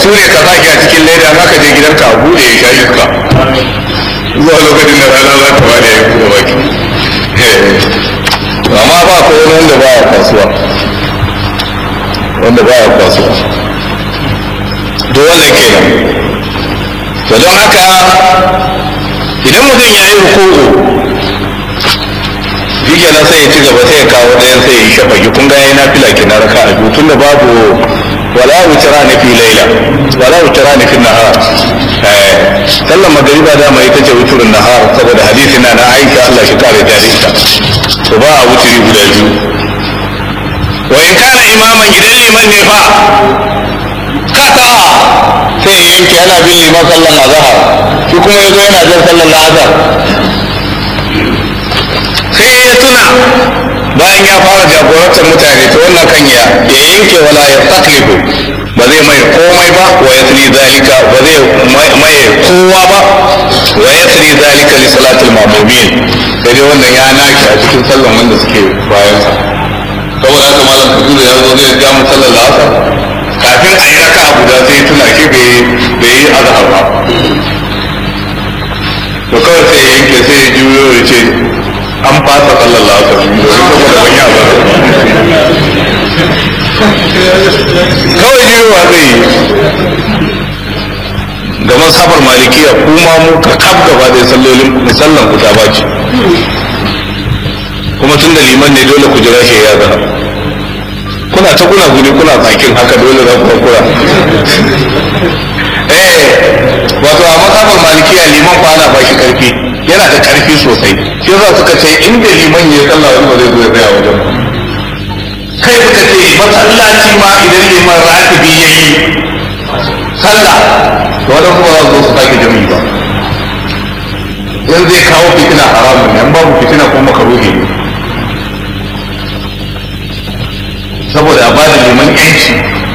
bature ka sake a cikin leda za ka je gidanka a bude ya sha iska zuwa lokacin da rana za ta bada ya bude baki amma ba ko wani wanda ba ya kasuwa wanda ba ya kasuwa to wannan kenan to don haka idan mutum ya yi ruku'u shi kenan sai ya ci gaba sai ya kawo ɗayan sai ya yi shafaki kun ga yayi nafila kenan raka a biyu tunda babu wala wutura ne fi laila wala wutura ne fi nahar eh sallan magariba da mai ita ce wuturin nahar saboda hadisi na na Aisha Allah shi kare ta ita to ba a wuturi guda biyu wa in kana imaman idan liman ne fa kaka sai ya yanke yana bin liman sallan azhar shi kuma yazo yana jin sallan azhar sai ya tuna bayan ya fara jagorantar mutane ta wannan kan ya ya yanke wala ya taklifu ba zai mai komai ba wa ya tsiri zalika ba zai mai kowa ba wa ya tsiri zalika li salatul mamumin sai dai wannan ya naki a cikin sallan wanda suke bayan sa saboda haka malam kabiru ya zo zai ja mu sallar asar kafin a yi raka a guda sai tuna shi bai yi azhar ba to kawai sai ya yanke sai ya juyo ya ce an fasa sallar asar domin saboda ban yi azhar kawai juyowa zai yi ga masabar malikiya kuma mu ka kaf gaba da sallolin sallan ku ta baci kuma tun da liman ne dole ku jira shi ya zana kuna ta kuna guri kuna tsakin haka dole za ku kura eh wato a masabar malikiya liman fa ana ba shi karfi yana da karfi sosai shi yasa suka ce inda liman ya sallah wani ba zai zo ya tsaya wajen kai suka ce masallaci ma idan liman ratibi ya yi sallah to wadda kuma za su zo su sake jami'i ba in zai kawo fitina haramun ne babu fitina ko makaruhi ne saboda a bada liman yanci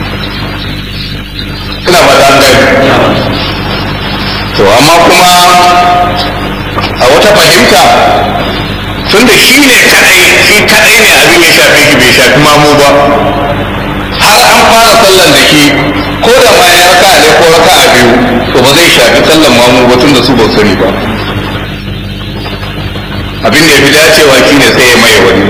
ina ba da gani to amma kuma a wata fahimta tun da shi ne kadai shi kadai ne abin ya shafe shi bai shafi mamu ba har an fara sallan da shi ko da ma ya raka ne ko raka a biyu to ba zai shafi sallan mamu ba tun da su ba sani ba abin da ya fi dacewa shi ne sai ya maye wani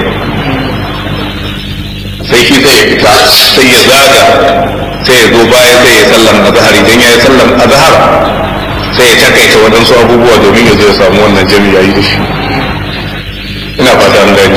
sai shi sai ya fita sai ya zaga sai ya zo baya sai ya sallan azhar idan ya yi sallan azhar sai ya takaita waɗansu abubuwa domin ya zo ya samu wannan jami'a yi da shi ina fata an gani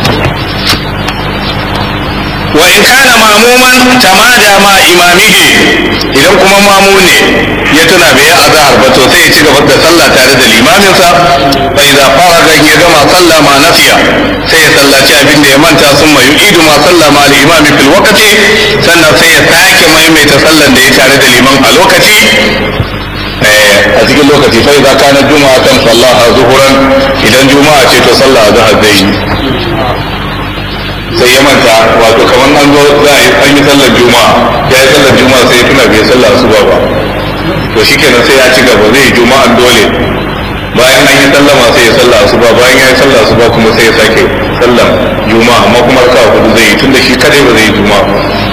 wa in kana mamuman tamada ma imamihi idan kuma mamu ne ya tuna bai yi azhar ba to sai ya ci gaba da sallah tare da limaminsa fa idza faraga ya gama sallah ma nafiya sai ya sallaci abin da ya manta sun mai idu ma sallah ma al-imami fil waqti sannan sai ya sake maimaita sallan da ya tare da liman a lokaci a cikin lokaci fa idza kana juma'a kan sallaha zuhuran idan juma'a ce to sallah azhar zai yi sai ya manta wato kamar an zo za a yi an yi sallar juma'a ya yi sallar juma'a sai ya tuna bai sallar asuba ba to shikenan sai ya ci gaba zai yi juma'an dole bayan an yi sallama sai ya sallar asuba bayan ya yi sallar asuba kuma sai ya sake sallar juma'a amma kuma raka'a hudu zai yi tunda shi kadai ba zai yi juma'a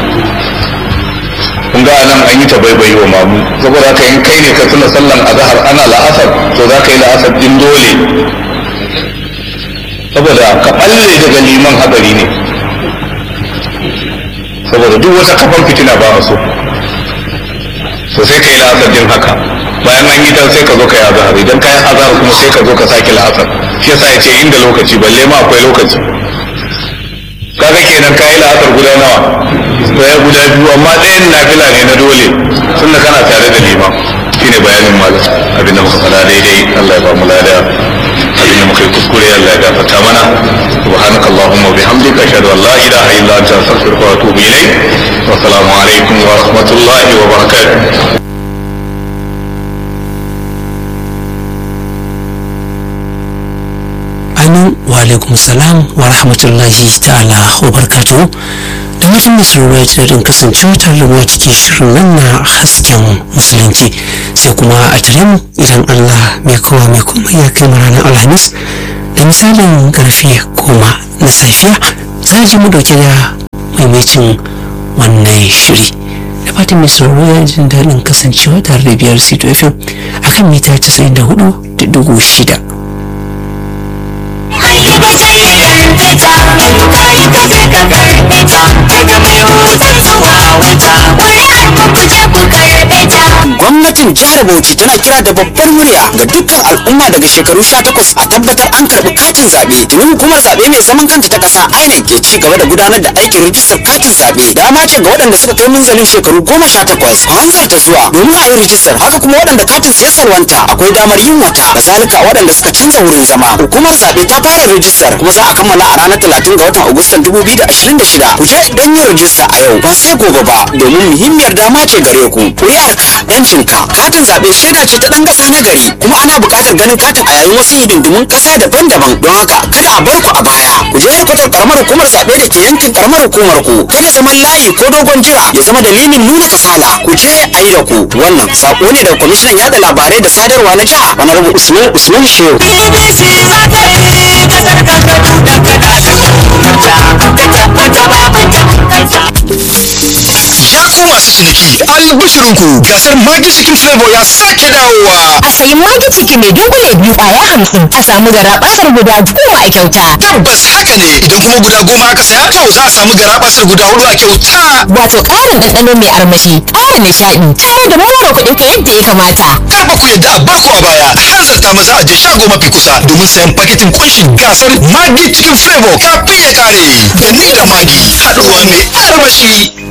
kun ga nan an yi ta baibayi wa mamu saboda haka in kai ne ka tuna sallan azhar ana la'asar to za ka yi la'asar din dole saboda ka balle daga liman hadari ne saboda duk wata kafan fitina ba a so so sai ka yi la'asar din haka bayan an yi ta sai ka zo ka yi azhar idan ka yi azhar kuma sai ka zo ka sake la'asar shi yasa ya ce inda lokaci balle ma akwai lokaci kaga kenan ka yi la'asar guda nawa ɗaya guda biyu amma ɗayan nafila ne na dole tun da kana tare da liman shine bayanin malam abin da muka faɗa daidai Allah ya ba mu lada abin da muka yi kuskure Allah ya gafarta mana subhanaka allahumma wa bihamdika ashhadu an la ilaha illa anta astaghfiruka wa atubu ilayk wa assalamu alaikum wa rahmatullahi wa barakatuh amin wa alaikum salam wa rahmatullahi ta'ala wa barkatu da mutum da sauraro ya daɗin kasancewa tare da mu cikin shirin nan na hasken musulunci sai kuma a tare mu idan allah mai kowa mai komai ya kai mu ranar alhamis da misalin karfe goma na safiya za ji mu dauke da maimacin wannan shiri da fatan mai sauraro ya jin daɗin kasancewa tare da biyar sito fm akan mita 94 da dugu shida gwamnatin jihar bauchi tana kira da babbar murya ga dukkan al'umma daga shekaru 18 a tabbatar an karɓi katin zaɓe domin hukumar zaɓe mai zaman kanta ta ƙasa inec ke ci gaba da gudanar da aikin rijistar katin zaɓe dama ce ga waɗanda suka kai munzalin shekaru 18 a hanzarta zuwa domin a yi rijistar haka kuma waɗanda katin su ya salwanta akwai damar yin wata kazalika waɗanda suka canza wurin zama hukumar zaɓe ta fara rijistar kuma za a kammala a ranar 30 ga watan agustan 2026 ku je don yin rijista a yau ba sai gobe ba domin muhimmiyar dama ce gare ku ƙuri'arka yancinka katin zaɓe shaida ce ta ɗan ƙasa na gari kuma ana buƙatar ganin katin a yayin wasu hidindimun ƙasa daban-daban don haka kada a bar ku a baya ku je kwatar karamar hukumar zaɓe da ke yankin karamar hukumar ku kada zaman layi ko dogon jira ya zama dalilin nuna kasala ku je a yi da ku wannan saƙo ne daga kwamishinan yaɗa labarai da sadarwa na jiha honorable usman usman shehu Ya ku masu ciniki albishirinku gasar Magi Chicken Flavor ya sake dawowa. a sayi magi ciki mai dunkule biyu kwaya hamsin a samu gara basar guda goma a kyauta Tabbas haka ne idan kuma guda goma aka saya to za a samu garabasar guda hudu a kyauta. wato ƙarin ɗanɗano mai armashi ƙara nishaɗi tare da more kuɗin ka yadda ya kamata Kar ba ku yadda a barku a baya hanzarta maza a je shago mafi kusa domin sayan paketin kunshin gasar Magi Chicken Flavor kafin ya kare. Da ni da Magi haɗuwa mai armashi.